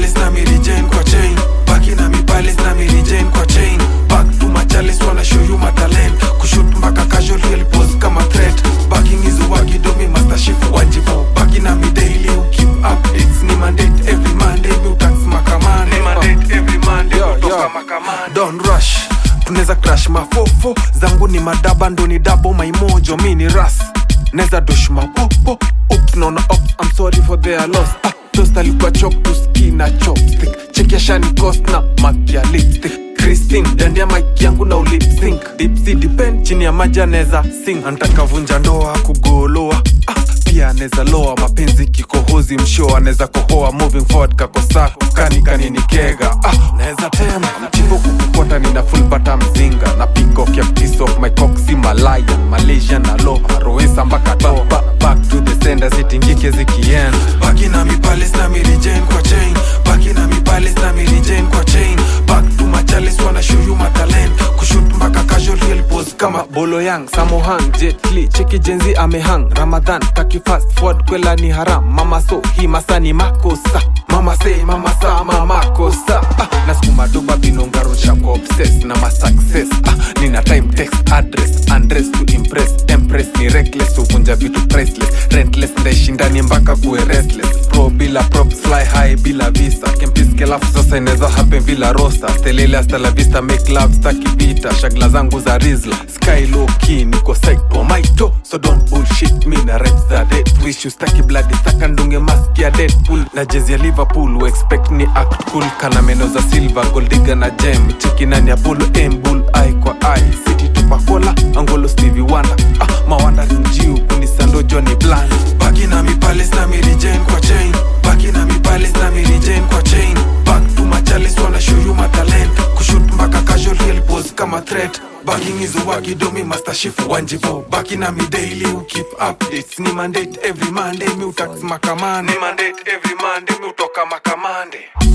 palace na mirijen kwa chain baki na mi palace na mirijen kwa chain back to my chalice wanna show you my talent kushoot mpaka casual real pose kama threat backing is wagi do me master shift wanjivo baki na mi daily you keep updates ni mandate every monday mi utax makamane ni mandate every monday Yo, kutoka yo. makamane don't rush tunaweza crash mafofo zangu ni madaba ndo ni dabo maimojo mi ni ras neza dosh mapopo ups naona ops i'm sorry for their loss ah, toast alikuwa chok to ski na chopstick chekia shani cost na makia lipstick Christine dandia mic yangu na ulip sync dipsy depend chini ya maji anaweza sing anataka vunja ndoa kugoloa ah, pia anaweza loa mapenzi kikohozi msho anaweza kohoa moving forward kakosa kani kanini kega ah, naweza tema mchivo kukupota nina full bata mzinga na peacock ya piece of my cock si malaya malaysia na loha roesa mpaka toa ba, back to the sender sitingike zikienda baki na mi palace na mirijen kwa chain baki na mi palace na mirijen kwa chain back to my chalice wanna show you my talent kushoot mpaka casual real pose kama bolo yang samohang jetli cheki jenzi amehang ramadhan taki fast forward kwela ni haram mama so hii masa ni makosa mama say mama sa mama kosa ah, na skuma doba binongarusha kwa obsess na ma success ah, nina time text address undress to impress empress ni reckless uvunja vitu priceless rentless ndaishindani mpaka kuwe restless pro bila props fly high bila visa kempiske lafu sasa inaweza happen vila rosa stelele hasta la vista make love staki vita shagla zangu za rizla sky low key niko psycho maito so don't bullshit me na reps za dead wish you staki bloody saka ndunge mask ya deadpool na jezi ya liverpool we expect ni act cool kana meno za silver goldiga na gem cheki nani apollo aim bull eye kwa eye city tupakola angolo stevie wonder ah, mawanda rinjiu kunisando johnny bland baki na mi palace na mirijen kwa chain baki na mi palace na mirijen kwa chain back to my chalice wanna show you my talent kushoot mpaka casual real pose kama threat Backing is wagi do me master shift wanjivo baki na mi daily you keep updates ni mandate every monday mi utax makamane ni mandate every monday mi utoka makamande